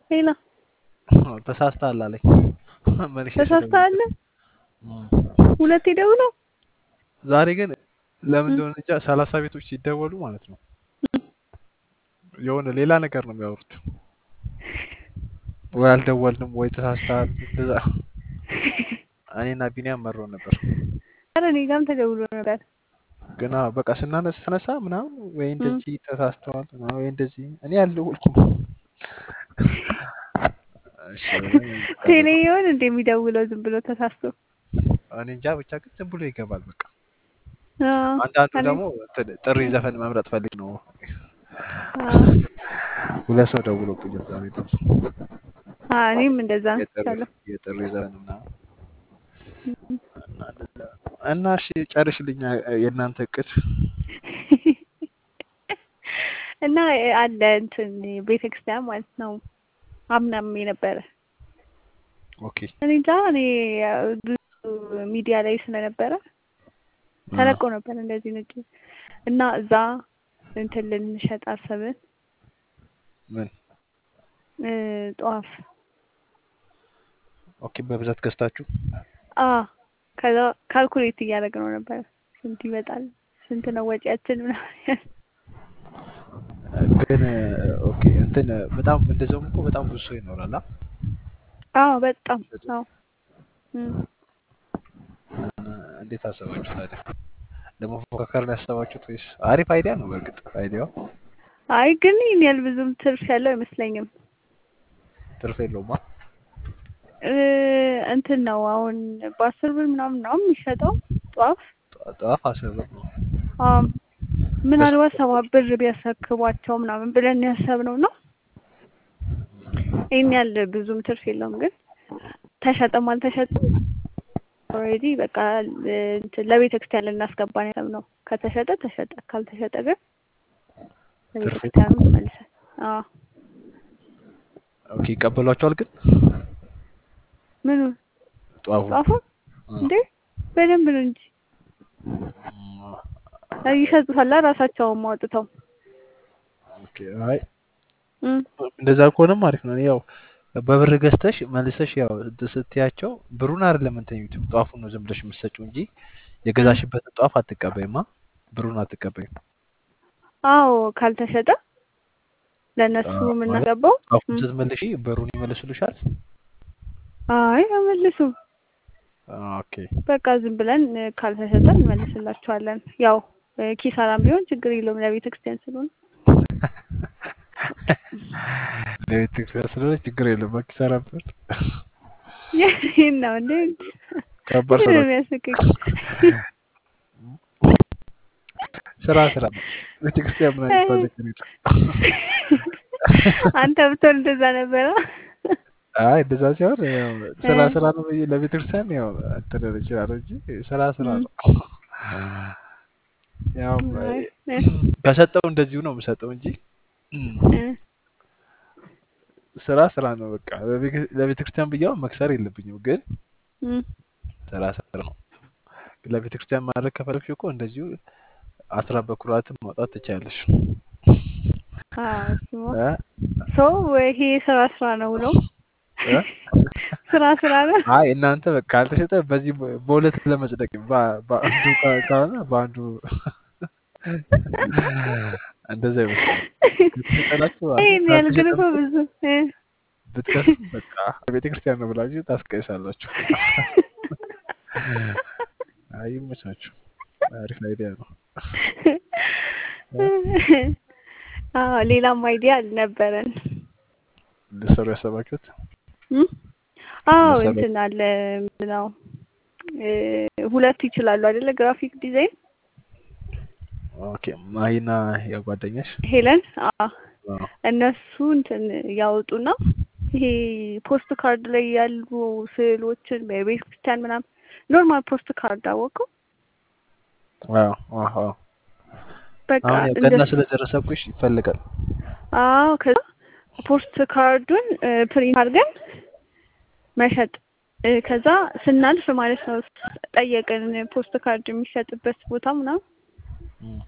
ሌላ ተሳስተሃል አለኝ። መልሼ ተሳስተሃል? ስደውልለት እም። ሁለቴ ደውለው ዛሬ ግን ለምን እም፣ እንደሆነ እንጃ ሰላሳ ቤቶች ሲደወሉ ማለት ነው እም። የሆነ ሌላ ነገር ነው የሚያወሩት። ወይ አልደወልንም ወይ ተሳስተሃል። እንደዛ እኔና ቢኒያም መሮን ነበር። ኧረ እኔ ጋርም ተደውሎ ነበር። ግና በቃ ስናነሳ ተነሳ ምናምን ወይ እም። እንደዚህ ተሳስተዋል ምናምን ወይ እንደዚህ እኔ አልደወልኩም። እሺ ብለን ቴሌ ቀረን። ይሆን እንደ የሚደውለው ዝም ብሎ ተሳስቶ? እኔ እንጃ ብቻ ግን ዝም ብሎ ይገባል በቃ። አዎ፣ አንዳንዱ እኔ ደግሞ እንትን ጥሪ ዘፈን መምረጥ ፈልግ ነው። አዎ፣ ሁለት ሰው ደውሎብኛል ዛሬ ደግሞ አዎ፣ እኔም እንደዛ የጥሪ አንስቻለሁ። የጥሪ ዘፈን ምናምን እም። እና እንደዛ እና እሺ ጨርሽልኛ የእናንተ እቅድ እና አለ እንትን ቤተክርስቲያን ማለት ነው አምናም የነበረ ኦኬ እኔ እንጃ እኔ ብዙ ሚዲያ ላይ ስለነበረ አ ተለቆ ነበር እንደዚህ ነጭ እና እዛ እንትን ልንሸጥ አሰብን ምን እ ጧፍ ኦኬ በብዛት ገዝታችሁ አ ከዛ ካልኩሌት እያደረግነው ነበር ስንት ይመጣል ስንት ነው ወጪያችን ምናምን ግን ኦኬ እንትን በጣም እንደዛውም እኮ በጣም ብዙ ሰው ይኖራል አ አዎ በጣም አዎ እም። እና እንዴት አሰባችሁ ታዲያ ለመፎካከር ነው ያሰባችሁት ወይስ አሪፍ አይዲያ ነው በእርግጥ አይዲያው አይ ግን ይህን ያህል ብዙም ትርፍ ያለው አይመስለኝም ትርፍ የለውም አ እ እንትን ነው አሁን በአስር ብር ምናምን ነው የሚሸጠው ጧፍ ጧፍ አስር ብር ነው አም ምናልባት ሰባት ብር ቢያስረክቧቸው ምናምን ብለን ያሰብነው ነው። ይህን ያህል ብዙም ትርፍ የለውም፣ ግን ተሸጠም አልተሸጠም ኦልሬዲ በቃ እንትን ለቤተ ክርስቲያን ልናስገባ ነው ያሰብነው። ከተሸጠ ተሸጠ፣ ካልተሸጠ ግን ለቤተ ትርፍ ክርስቲያኑ መልሰን አዎ ኦኬ ይቀበሏቸዋል ግን ምኑ ጧፉ ጧፉ እንዴ በደንብ ነው እንጂ ይሸጡታል ራሳቸውም አውጥተው ኦኬ አይ እም እንደዛ ከሆነም አሪፍ ነው። ያው በብር ገዝተሽ መልሰሽ ያው እንትን ስትያቸው ብሩን አይደለም እንትን የሚሉት ጧፉን ነው ዝም ብለሽ የምትሰጪው እንጂ የገዛሽበትን ጧፍ አትቀበይማ፣ ብሩን አትቀበይም። አዎ ካልተሸጠ ለእነሱ አዎ፣ ማለት የምናገባው ጧፉን እም ስትመልሺ ብሩን ይመልሱልሻል። አይ አይመልሱም። ኦኬ በቃ ዝም ብለን እ፣ ካልተሸጠ እንመልስላቸዋለን። ያው እ፣ ኪሳራም ቢሆን ችግር የለውም ለቤተ ክርስቲያን ስለሆነ። ለቤተ ክርስቲያን ስለሆነ ችግር የለም። በኪሳራ ብር ይህን ነው እንዴ? ከባድ ምንድን ስራ ነው የሚያስቅቅ? ስራ ስራ ነው። ቤተ ክርስቲያን ምን የሚባል ነገር የለም። አንተ ብትሆን እንደዛ ነበረ። አይ እንደዛ ሲሆን ያው ስራ እ፣ ስራ ነው ብዬ ለቤተ ክርስቲያን ያው እንትን ል እችላለሁ እንጂ ስራ ስራ እም፣ ነው። ያው አይ እ፣ ከሰጠው እንደዚሁ ነው የምሰጠው እንጂ እ፣ ስራ ስራ ነው። በቃ ለቤተ ክርስቲያን ብያው መክሰር የለብኝም፣ ግን እም። ስራ ስራ ነው። ለቤተ ክርስቲያን ማድረግ ከፈለግሽ እኮ እንደዚሁ አስራ በኩራትም ማውጣት ትችያለሽ። አዎ እሱማ እ? ሰው ይሄ ስራ ስራ ነው ነው እ? ስራ ስራ ነው። አይ እናንተ በቃ ካልተሸጠ በዚህ በ- በሁለት ለመጽደቅ በ- በአንዱ ካ- ካልሆነ በአንዱ እንደዛ ይመስላል። ከተሸጠላችሁ አሪፍ፣ ይሄን ያህል ግን እኮ ካልተሸጠም ብዙ እ፣ ብትከስም በቃ ቤተ ክርስቲያን ነው ብላችሁ ታስቀይሳላችሁ። አይ ይመቻችሁ። አሪፍ አይዲያ ነው። እ? አዎ ሌላም አይዲያ አልነበረን። ልትሰሩ ያሰባችሁት እም? አዎ ልትሰሩ እንትን አለ ምነው እ፣ ሁለቱ ይችላሉ አይደለ? ግራፊክ ዲዛይን ኦኬ። ማሂና የጓደኛሽ ሄለን አዎ አዎ። እነሱ እንትን ያወጡና ይሄ ፖስት ካርድ ላይ ያሉ ስዕሎችን በቤተ ክርስቲያን ምናምን ኖርማል ፖስት ካርድ አወቀው አዎ አዎ አዎ። በቃ አሁን ያው እንደ ገና ስለደረሰብሽ ይፈልጋል። አዎ ከዛ ፖስት ካርዱን እ፣ ፕሪንት አድርገን መሸጥ እ፣ ከዛ ስናልፍ ማለት ነው ጠየቅን ፖስት ካርድ የሚሸጥበት ቦታ ምናምን እም።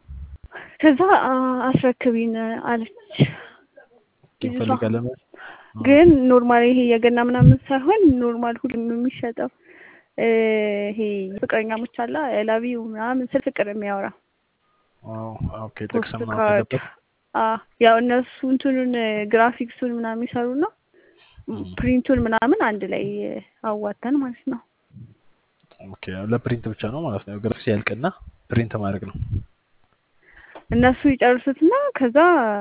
ከዛ አ፣ አስረክቢን አለች ልጅቷ። ይፈልጋል ለምን ግን ኖርማል ይሄ የገና ምናምን ሳይሆን ኖርማል ሁሉም የሚሸጠው እ ይሄ ፍቅረኛሞች አላ ላቪው ምናምን ስለ ፍቅር የሚያወራ አዎ፣ ኦኬ ጥቅስ ፖስት ምናምን ካርድ ያለበት አ ያው እነሱ እንትኑን ግራፊክሱን ምናምን ይሰሩና ፕሪንቱን ምናምን አንድ ላይ አዋተን ማለት ነው። ኦኬ ለፕሪንት ብቻ ነው ማለት ነው። ግራፊክስ ያልቅና ፕሪንት ማድረግ ነው። እነሱ ይጨርሱትና ከዛ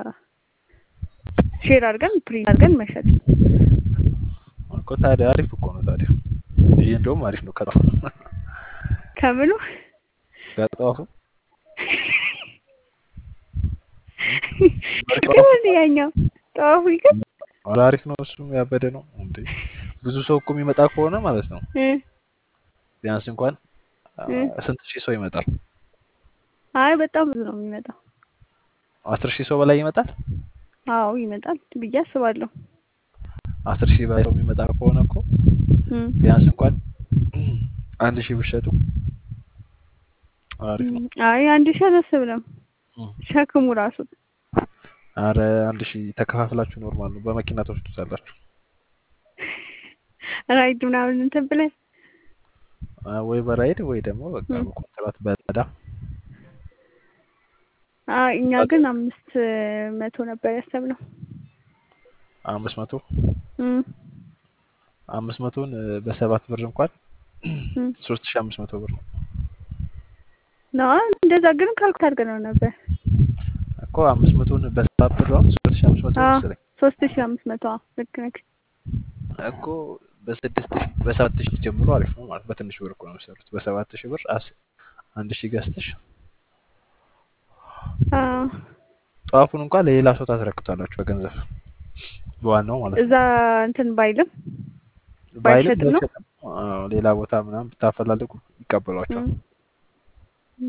ሼር አድርገን ፕሪንት አድርገን መሸጥ። እኮ ታዲያ አሪፍ እኮ ነው። ታዲያ ይሄ እንደውም አሪፍ ነው። ከጣፉ ከምኑ ከጣፉ ግን ያኛው ጠዋፉ ይገል ኧረ አሪፍ ነው። እሱም ያበደ ነው እንዴ! ብዙ ሰው እኮ የሚመጣ ከሆነ ማለት ነው እ ቢያንስ እንኳን አ፣ እ ስንት ሺህ ሰው ይመጣል? አይ በጣም ብዙ ነው የሚመጣው። አስር ሺህ ሰው በላይ ይመጣል። አዎ ይመጣል ብዬ አስባለሁ። አስር ሺህ በላይ ሰው የሚመጣ ከሆነ እኮ እ ቢያንስ እንኳን አንድ ሺህ ብትሸጡ አሪፍ ነው። አይ አንድ ሺህ አላስብንም። እ። ሸክሙ ራሱ አረ አንድ ሺህ ተከፋፍላችሁ ኖርማል ነው። በመኪና ትወስዱታላችሁ ራይድ ምናምን እንትን ብለን አ፣ ወይ በራይድ ወይ ደግሞ በቃ እ። በኮንትራት በዳ አይ እኛ ግን አምስት መቶ ነበር ያሰብነው። አምስት መቶ እ አምስት መቶን እ፣ በሰባት ብር እንኳን እ ሶስት ሺህ አምስት መቶ ብር ነው ነው እንደዛ ግን ካልኩት አድርገነው ነበር። እኮ አምስት መቶን በሰባት ብር አሁን ሶስት ሺህ አምስት መቶ አዎ መሰለኝ ሶስት ሺህ አምስት መቶ አዎ ልክ ነህ። እኮ በስድስት ሺህ በሰባት ሺህ ጀምሮ አሪፍ ነው ማለት በትንሽ ብር እኮ ነው የሚሰሩት። በሰባት ሺህ ብር አስ አንድ ሺህ ገዝተሽ አዎ ጠዋፉን እንኳን ለሌላ ሰው ታስረክቷላችሁ በገንዘብ በዋናው ማለት ነው። እዛ እንትን ባይልም ባይልም ባይሸጥም ነው? ባይሸጥም አዎ፣ ሌላ ቦታ ምናምን ብታፈላልጉ ይቀበሏቸዋል። እ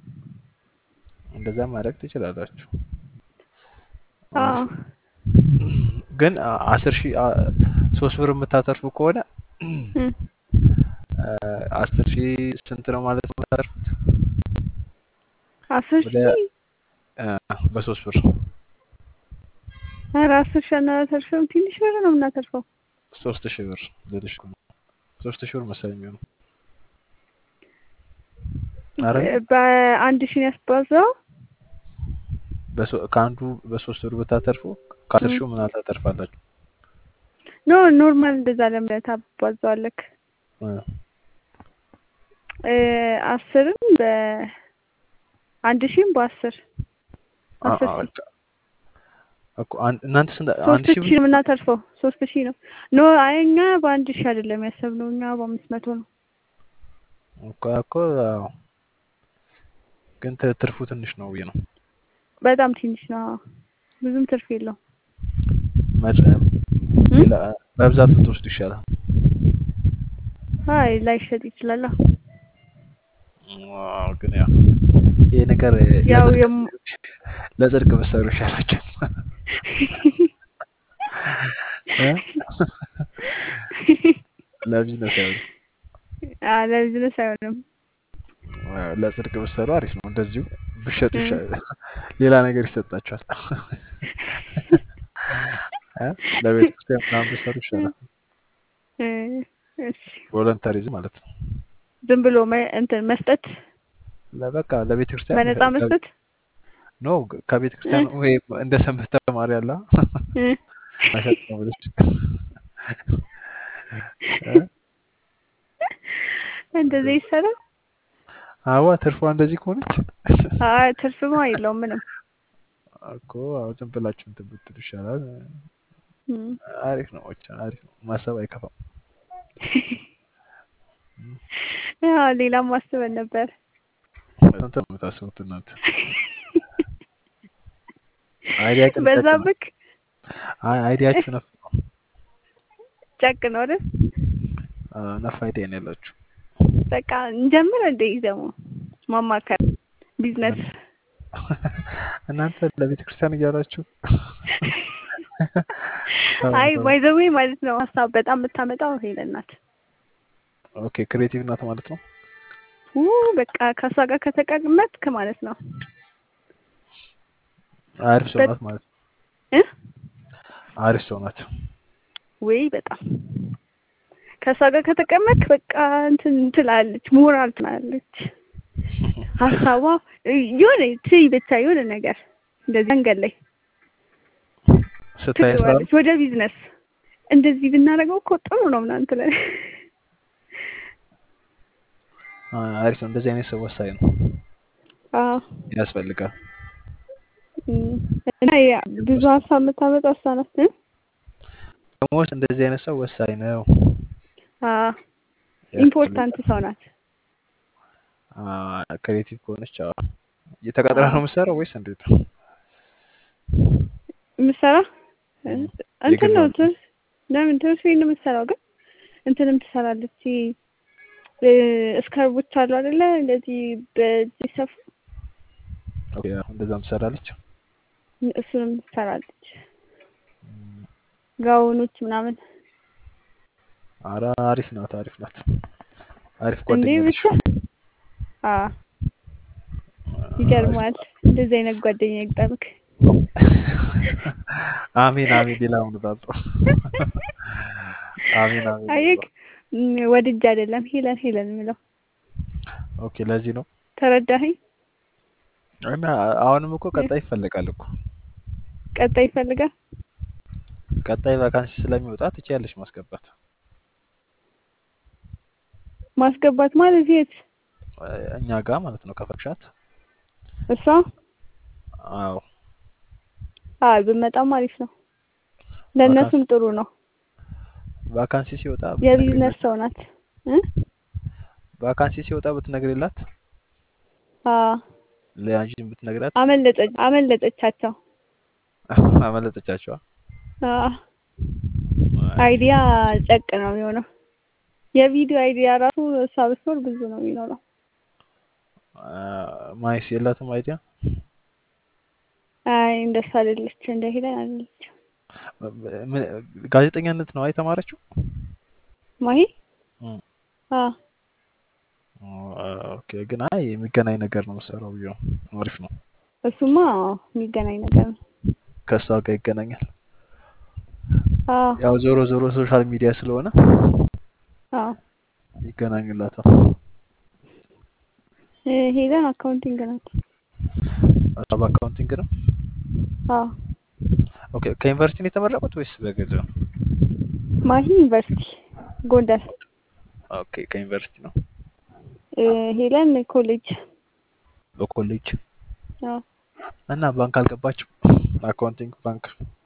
እንደዛ ማድረግ ትችላላችሁ። አዎ አሪፍ ነው። ግን አ- አስር ሺህ አ- ሶስት ብር የምታተርፉ ከሆነ እ አ፣ አስር ሺህ ስንት ነው ማለት ነው የምታተርፉት? አስር ወደ ሺህ አ፣ በሶስት ብር ኧረ አስር ሺህ አናተርፍም። ትንሽ ብር ነው የምናተርፈው። ሶስት ሺህ ብር ልልሽ እኮ ነው። ሶስት ሺህ ብር መሰለኝ የሚሆነው አረ በአንድ ሺህ ነው ያስባዛው። በሶ- ከአንዱ በሶስት ብር ብታተርፉ ከአስር እ ሺው ምን ታተርፋላችሁ? ኖ ኖርማል እንደዛ ለምን ታባዛዋለክ? እ፣ እ አስርም በአንድ ሺህም በአስር አ- አስር አ- ሺህ በቃ እኮ አን- እናንተ ስንት አንድ ሶስት ሺህ ብር ሺህ ነው የምናተርፈው። ሶስት ሺህ ነው ኖ አይ እኛ በአንድ ሺህ አይደለም ያሰብነው እኛ በአምስት መቶ ነው። እኮ እኮ አዎ። ግን ት- ትርፉ ትንሽ ነው ብዬ ነው በጣም ትንሽ ነው። አዎ። ብዙም ትርፍ የለውም። መጭ- እ? ሌላ በብዛት ብትወስዱ ይሻላል። አይ ላይሸጥ ይችላል። አዎ። ዋው ግን ያው ይሄ ነገር ያው ለጽድቅ የም ለጽድቅ ብትሰሩ ይሻላችሁ እ? ለቢዝነስ አይሆንም። አ ለቢዝነስ አይሆንም። ዋው፣ ለጽድቅ ብትሰሩ አሪፍ ነው። እንደዚሁ ብሸጡ እ ይሻላል። ሌላ ነገር ይሰጣችኋል። እ? ለቤተ ክርስቲያን ምናምን ብትሰሩ ይሻላል። እ እሺ ቮለንተሪዝም ማለት ነው። ዝም ብሎ መ- እንትን መስጠት ለበቃ ለቤተ ክርስቲያን በነፃ ከ- መስጠት ኖ ከቤተ እ ክርስቲያን ወይ እንደ ሰንበት ተማሪ ያለ እ መሸጥ ነው ብለሽ እ? እንደዚህ ይሰራል። አዋ ትርፏ እንደዚህ ከሆነች አይ ትርፍማ የለውም ምንም። እኮ አዎ ዝም ብላችሁ እንትን ብትሉ ይሻላል። እ አሪፍ ነው ብቻ አሪፍ ነው። ማሰብ አይከፋም። ያው ሌላም አስበን ነበር። ስንት ነው የምታስቡት እናንተ? አይዲያ ግን ጨቅ ነው። በዛብክ አይ አይዲያችሁ ነፍ ነው። ጨቅ ነው አይደል? አ፣ ነፍ አይዲያ ነው ያላችሁ። በቃ እንጀምር እንደ ደግሞ ማማከር ቢዝነስ እናንተ ለቤተ ክርስቲያን እያላችሁ አይ ባይ ዘ ዌይ ማለት ነው ሀሳብ በጣም የምታመጣው ሄለን ናት። ኦኬ ክሬቲቭ ናት ማለት ነው። ኡ በቃ ከእሷ ጋር ከተቀመጥክ ማለት ነው አሪፍ ሰው በት- ናት ማለት ነው። እ አሪፍ ሰው ናት። ወይ በጣም ከእሷ ጋር ከተቀመጥክ በቃ እንትን ትላለች፣ ሞራል ትላለች። ሀሳቧ የሆነ ትይ ብቻ የሆነ ነገር እንደዚህ መንገድ ላይ ስታይ ስራ ትገባለች። ወደ ቢዝነስ እንደዚህ ብናደርገው እኮ ጥሩ ነው ምናምን ትላለች። አሪፍ ነው። እንደዚህ አይነት ሰው ወሳኝ ነው፣ አዎ ያስፈልጋል። እም፣ እና ያ ብዙ ሀሳብ የምታመጣ እሷ ናት። እ? ደግሞ እንደዚህ አይነት ሰው ወሳኝ ነው፣ አዎ ኢምፖርታንት ሰው ናት። ክሬቲቭ ከሆነች አዎ። እየተቀጥራ ነው የምትሰራው ወይስ እንዴት ነው? የምትሰራ እም፣ እንትን ነው የግል ነው። ትምህርት ለምን ትምህርት ቤት ነው የምትሰራው፣ ግን እንትንም ትሰራለች። እ፣ እስከርቦች አሉ አይደለ? እንደዚህ በዚህ ሰፉ ኦኬ፣ አዎ፣ እንደዛም ትሰራለች። እሱንም ትሰራለች። ጋውኖች ምናምን ኧረ አሪፍ ናት፣ አሪፍ ናት። አሪፍ እንዴ ጓደኛ ነች። ብቻ አ ይገርማል። እንደዚህ አይነት ጓደኛ ይግጠምክ። አሜን አሜን። ሌላውን እላለሁ። አሜን አሜን አየክ እላለሁ። ወድጄ አይደለም ሄለን ሄለን የምለው ኦኬ፣ ለዚህ ነው ተረዳኸኝ? እና አሁንም እኮ ቀጣይ ይፈልጋል እኮ ቀጣይ ይፈልጋል። ቀጣይ ቫካንሲ ስለሚወጣ ትችያለሽ ማስገባት። ማስገባት ማለት የት? እኛ ጋር ማለት ነው ከፈቅሻት። እሷ አዎ አይ ብመጣም አሪፍ ነው። ለእነሱም ጥሩ ነው። ቫካንሲ ሲወጣ የቢዝነስ ሰው ናት እ ቫካንሲ ሲወጣ ብትነግሪላት አ ለአንቺም ብትነግራት አመለጠች አመለጠቻቸው። አመለጠቻቸዋ። አ አይዲያ ጨቅ ነው የሚሆነው። የቪዲዮ አይዲያ ራሱ እሷ ብትኖር ብዙ ነው የሚኖረው። ማይስ የላትም አይዲያ። አይ እንደሱ አይደለች፣ እንደ ሄለን አይደለች። ምን- ጋዜጠኛነት ነው የተማረችው? ማሂ እም። አ ኦኬ ግን አይ የሚገናኝ ነገር ነው የምትሰራው ብዬ ነው። አሪፍ ነው። እሱማ የሚገናኝ ነገር ነው። ከእሷ ጋር ይገናኛል። አ ያው ዞሮ ዞሮ ሶሻል ሚዲያ ስለሆነ አ ይገናኙላታል። እ ሄለን አካውንቲንግ ናት። እሷ በአካውንቲንግ ነው። አ ኦኬ ከዩኒቨርሲቲ ነው የተመረቁት ወይስ በግል ነው? ማሂ ዩኒቨርሲቲ ጎንደር፣ ኦኬ ከዩኒቨርሲቲ ነው። እ ሄለን ኮሌጅ። በኮሌጅ አ እና ባንክ አልገባችም። አካውንቲንግ ባንክ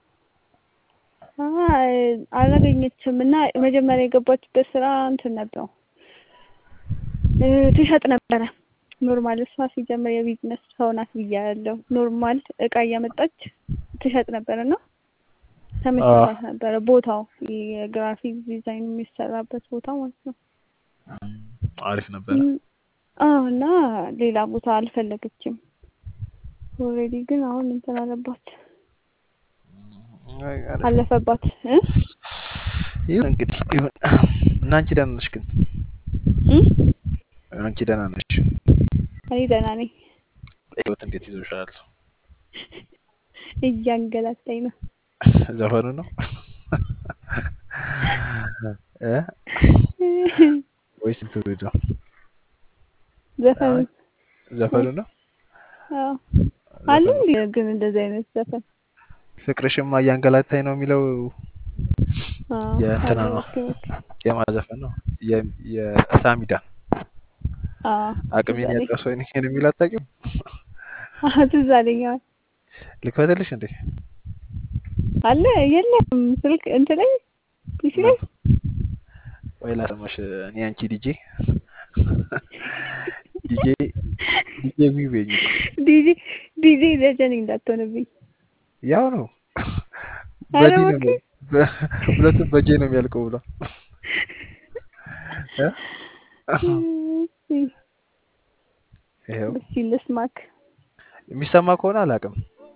አይ አላገኘችም እና መጀመሪያ የገባችበት ስራ እንትን ነበር እ ትሸጥ ነበረ። ኖርማል እሷ ሲጀምር የቢዝነስ ሰው ናት ብያለሁ። ኖርማል እቃ እያመጣች ትሸጥ ነበር እና ተመችቷት ነበረ ቦታው የግራፊክ ዲዛይን የሚሰራበት ቦታ ማለት ነው። አሪፍ ነበረ። እም፣ አዎ እና ሌላ ቦታ አልፈለገችም። ኦልሬዲ ግን አሁን እንትን አለባት አይ፣ አሪፍ ነው። አለፈባት እ ይሁን እንግዲህ ይሁን። እና አንቺ ደህና ነሽ ግን? እም? አንቺ ደህና ነሽ? እኔ ደህና ነኝ። ህይወት እንዴት ይዞሻል? እያንገላታኝ ነው። ዘፈኑ ነው እ ወይስ እንትኑ ነው? ዘፈን አይ፣ ዘፈኑ ነው። አዎ አለ ዘፈኑ እንዴ ግን እንደዚህ አይነት ዘፈን ፍቅርሽማ እያንገላታኝ ነው የሚለው አዎ የእንትና አለ። ነው ኦኬ ኦኬ የማዘፈን ነው የ- የሳሚዳ አዎ አቅሜን ትዝ አለኝ። ያጣሰው ይሄን የሚል አታውቂውም? አዎ ትዝ አለኝ። አዎ ልክፈትልሽ እንዴ? አለ የለም ስልክ እንትን ላይ ፒሲ ላይ ወይ ላሰማሽ። እኔ አንቺ ዲጄ ዲጄ ዲጄ ቪቬኝ እኮ ዲጂ ዲጂ ደጀን እንዳትሆንብኝ። ያው ነው ኧረ በዲ ነው እባክህ በ- ሁለቱም በጄ ነው የሚያልቀው ብሏል እ? ይኸው እስኪ ልስማክ። የሚሰማ ከሆነ አላውቅም።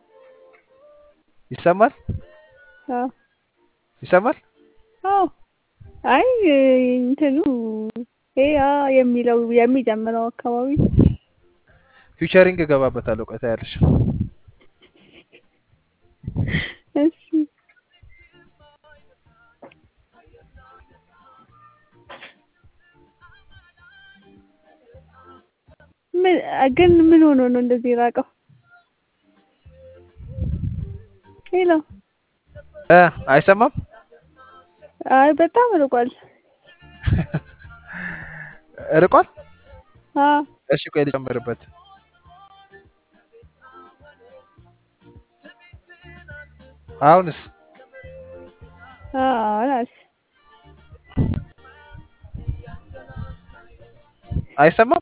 ይሰማል አዎ ይሰማል። አዎ አይ እንትኑ ይሄ አ የሚለው የሚጀምረው አካባቢ ፊውቸሪንግ እገባበታለሁ። ቆይታ ያለሽ እሺ ምን ግን ምን ሆኖ ነው እንደዚህ የራቀው? ሄሎ እ አይሰማም? አይ በጣም ርቋል። ርቋል? አዎ እሺ ቆይ ልጨምርበት። አሁንስ? አዎ ናት። አይሰማም?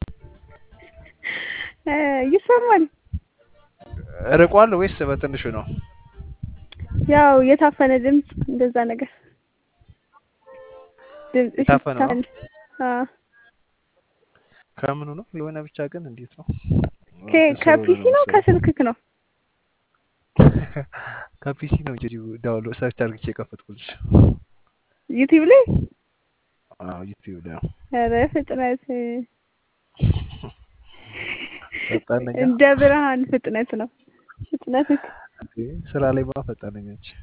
እ ይሰማል። ርቋል ወይስ በትንሹ ነው? ያው የታፈነ ድምፅ እንደዛ ነገር ድምፅሽ የታፈነ ነው? ይታፈን። አዎ ከምኑ ነው? የሆነ ብቻ ግን እንዴት ነው? ከ- እንትን ስለሆነ ከፒሲ ነው ነው መሰለኝ። ከስልክክ ነው? ከፒሲ ነው እንጂ ዳውንሎድ ሰርች አድርጌ የከፈትኩልሽ። ዩቲዩብ ላይ? አዎ ዩቲዩብ ላይ ነው። ኧረ ፍጥነት ፈጣን ነኝ። እንደ ብርሃን ፍጥነት ነው ፍጥነትክ። እንዴ ስራ ላይ ማ ፈጣን ነኝ አንቺ።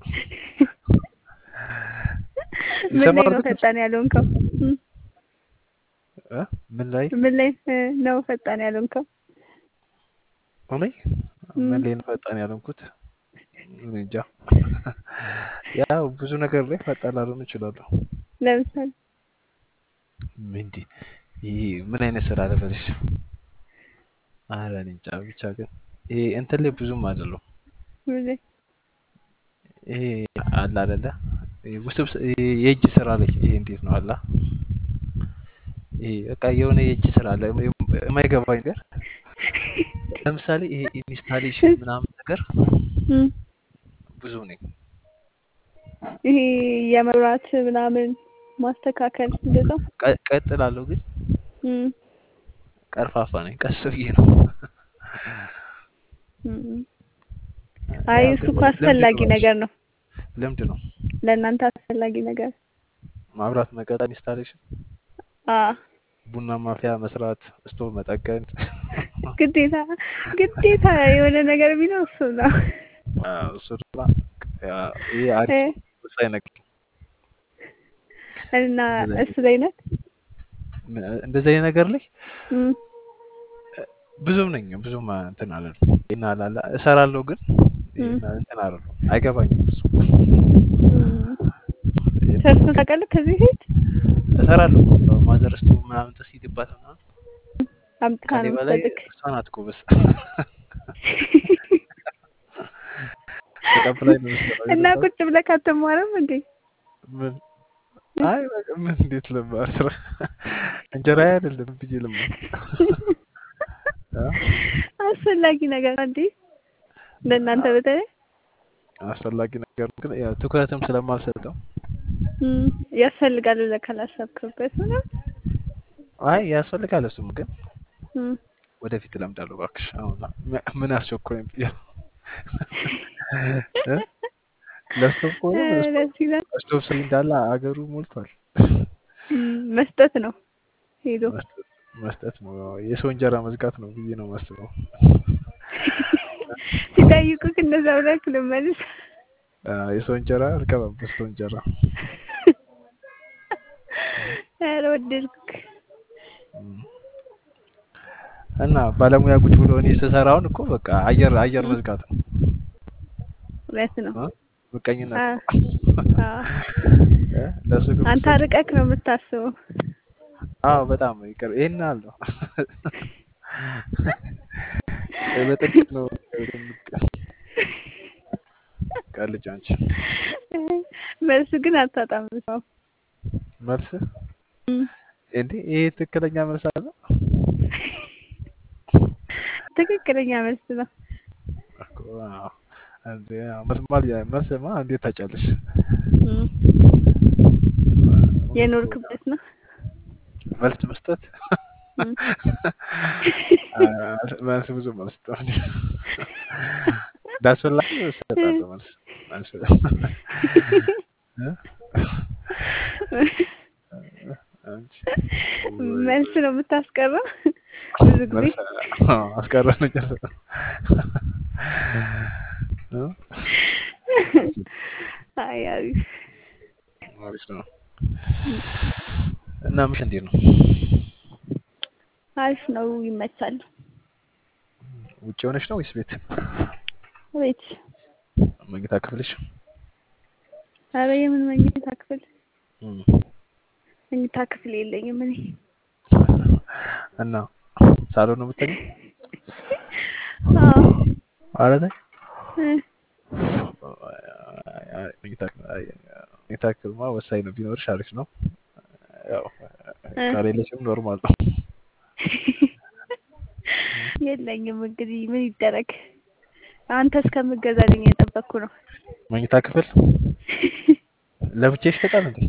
ምን ላይ ይሰማል ነው ግን ፈጣን ያልሆንከው? እም፣ እ ምን ላይ ምን ላይ እ ነው ፈጣን ያልሆንከው? እኔ እም፣ ምን ላይ ነው ፈጣን ያልሆንኩት? እኔ እንጃ። ያው ብዙ ነገር ላይ ፈጣን ላልሆን እችላለሁ። ለምሳሌ ምንድ ይሄ ምን አይነት ስራ ልበልሽ? ኧረ እኔ እንጃ ብቻ ግን ይሄ እንትን ላይ ብዙም አይደለሁም። ምን ላይ? ይሄ አለ አይደለ ይሄ ውስብስብ ይሄ የእጅ ስራ ላይ ይሄ እንዴት ነው አላ ይሄ በቃ የሆነ የእጅ ስራ አለ የማይገባኝ ነገር ለምሳሌ ይሄ ኢንስታሌሽን ምናምን ነገር እም፣ ብዙ ነኝ። ይሄ የመብራት ምናምን ማስተካከል እንደዛ። ቀ- ቀጥላለሁ ግን እም፣ ቀርፋፋ ነኝ። ቀስ ብዬ ነው እም። አይ ያው እሱ ግን እኮ ልምድ አስፈላጊ ይኖራል። ነገር ነው ልምድ ነው። ለእናንተ አስፈላጊ ነገር። ማብራት መቀጠል፣ ኢንስታሌሽን፣ አ ቡና ማፍያ መስራት፣ ስቶቭ መጠገን ግዴታ ግዴታ የሆነ ነገር ቢኖር እሱ ነው። አዎ፣ እሱ ድማ ያ- ይሄ እ አሪፍ ወሳኝ ነገር እና እንደዚህ አይነት እሱ ላይ ነህ? ምን- እንደዚህ አይነት ነገር ላይ እም፣ ብዙም ነኝ ብዙም እንትን አላለም። ይሄን አላለ እሰራለሁ ግን እም፣ ይሄን እንትን አላለም። አይገባኝም እሱ እም። ይሄን ሰርቶ ታውቃለህ ከዚህ በፊት? እሰራለሁ ማዘር ስቶቭ ምናምን ተሲድባት ምናምን አምጥታ ከኔ ነው በላይ የምትሰጥክ? እሷ ናት ጎበዝ። ተቀብላኝ ነው የምትሰራው እና የገባች ቁጭ ብለህ አትማርም እንዴ? ምን አይ በቃ ምን እንዴት ልማር ስራ እንጀራ አይደለም ብዬ ልማር አ? አስፈላጊ ነገር ነው እንዴ? ለእናንተ በተለይ አስፈላጊ ነገር ነው፣ ግን ያው ትኩረትም ስለማልሰጠው እም፣ ያስፈልጋል ብለህ ካላሰብክበት ምናምን አይ ያስፈልጋል። እሱም ግን እም፣ ወደፊት እለምዳለሁ እባክሽ። አሁን ም- ምን አስቸኮለኝ ብዬ ነው። እ? ለስቶቭ ከሆነ እ፣ ስቶቭ ደስ ይላል። ስቶቭ ስሪ እንዳለ አገሩ ሞልቷል። እም፣ መስጠት ነው ሄዶ መስጠት መስጠት ነው የሰው እንጀራ መዝጋት ነው ብዬ ነው የማስበው። ሲጠይቁህ እንደዛ ብለህ ልመልስ። አ፣ የሰው እንጀራ አልገባም በሰው እንጀራ ኧረ ወደድኩክ። እም። እና ባለሙያ ቁጭ ብሎ እኔ ስሰራውን እኮ በቃ አየር አየር እም፣ መዝጋት ነው እውነት ነው። እ? ምቀኝነት አ ነው። አ እ? ለሱ ግን አንተ ብትሰጪው ርቀክ ነው የምታስበው። አዎ በጣም ይቅር ይሄን አለው በጥቂት ነው ቀልጅ አንቺ መልሱ ግን አታጣም ሰው መልስ እም፣ እንዴ ይሄ ትክክለኛ መልስ አለ ትክክለኛ መልስ ነው። እኮ አዎ። እንዴ መስማል መልስማ እንዴት ታጫለሽ እም፣ የኖርክበት ነው። መልስ መስጠት እም፣ አ፣ መልስ ብዙ መልስ ነው እንዳስፈላጊ እሰጣለሁ መልስ መልስ እ? አንቺ ወይ መልስ ወይ ነው የምታስቀረው ብዙ ጊዜ። መልስ አዎ፣ አስቀረን ጨርሰ እ? አይ አሪፍ አሪፍ ነው እና ምሽ እንዴት ነው? አሪፍ ነው፣ ይመቻል። ውጭ ሆነሽ ነው ወይስ ቤት? ቤት መኝታ ክፍልሽ? ኧረ የምን መኝታ ክፍል? እም፣ መኝታ ክፍል የለኝም እኔ። እና ሳሎን ነው የምትተኛው? አዎ ኧረ ተይ። እ መኝታ መኝታ ክፍልማ ወሳኝ ነው። ቢኖርሽ አሪፍ ነው። ያው እ ከሌለሽም ኖርማል ነው። የለኝም እንግዲህ ምን ይደረግ። አንተ እስከምገዛልኝ የጠበቅኩ ነው። መኝታ ክፍል ለብቻሽ ይሸጣል እንዴ?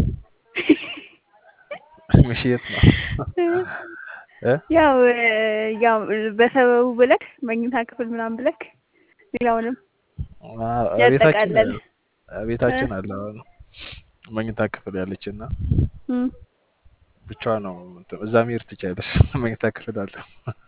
ምሽ የት ነው? እ ያው ያው በሰበቡ ብለክ መኝታ ክፍል ምናምን ብለክ ሌላውንም አ- ቤታችን ያጠቃለል። ቤታችን አለ አሁን መኝታ ክፍል ያለችና እም፣ ብቻዋ ነው እንትን- እዛ መሄድ ትችያለሽ። መኝታ ክፍል አለ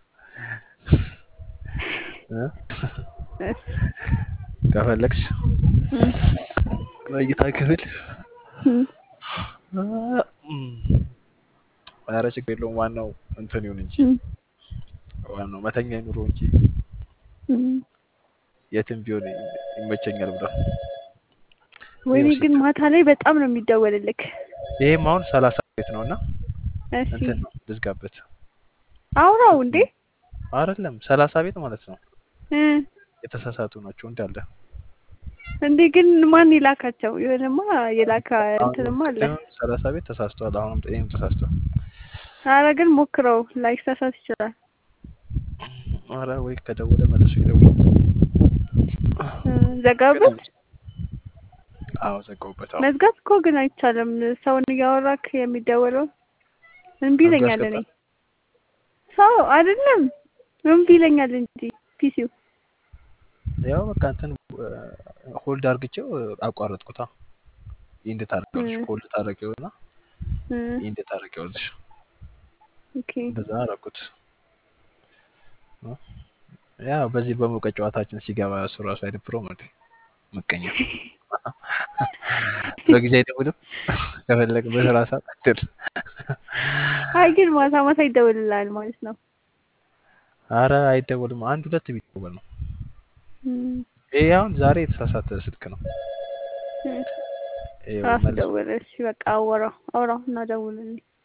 እ? እስ፣ ከፈለግሽ እም፣ መኝታ ክፍል እም፣ እም፣ ኧረ ችግር የለውም። ዋናው እንትን ይሁን እንጂ እም፣ ዋናው መተኛ ይኑሮ እንጂ እም። የትም ቢሆን ይመቸኛል ብሏል። ወይኔ ይኸው ግን ስልክ ማታ ላይ በጣም ነው የሚደወልልክ። ይሄም አሁን ሰላሳ ቤት ነው እና እሺ እንትን ነው ልዝጋበት አውራው እንዴ አይደለም ሰላሳ ቤት ማለት ነው። እ የተሳሳቱ ናቸው እንዳለ እንዴ ግን ማን የላካቸው? የሆነማ የላካ አሁን እንትንማ አለ። ቅድም ሰላሳ ቤት ተሳስተዋል። አሁንም ይህም ተሳስተዋል። አረ ግን ሞክረው ላይሳሳት ይችላል። ኧረ ወይ ከደወለ መልሶ ይደውል። እ ዘጋበት። አዎ ዘጋውበት። አዎ መዝጋት እኮ ግን አይቻልም። ሰውን እያወራክ የሚደወለው እምቢ አድርጎ ይለኛል። እኔ ያስገባል። ሰው አይደለም እምቢ ይለኛል እንጂ ፒሲው ያው በቃ እንትን ሆልድ አርግቼው አቋረጥኩታ። ኢንድ ታደርጊዋለሽ። እ ሆልድ ታደርጊውና እ ኢንድ ታደርጊዋለሽ። ኦኬ እንደዛ አደረኩት። ያው በዚህ በሞቀ ጨዋታችን ሲገባ እሱ ራሱ አይደብረውም እንዴ? ምቀኛ በጊዜ አይደውልም። ከፈለገ በስራ ሰዓት አይደል? አይ ግን ማታ ማታ ይደውልልሃል ማለት ነው። አረ አይደውልም። አንድ ሁለት ቢደውል ነው። እም፣ ይሄ አሁን ዛሬ የተሳሳተ ስልክ ነው። እ ይኸው ራሱ መልሶ ደወለ። እሺ በቃ አወራው አውራው እና ደውልልኝ።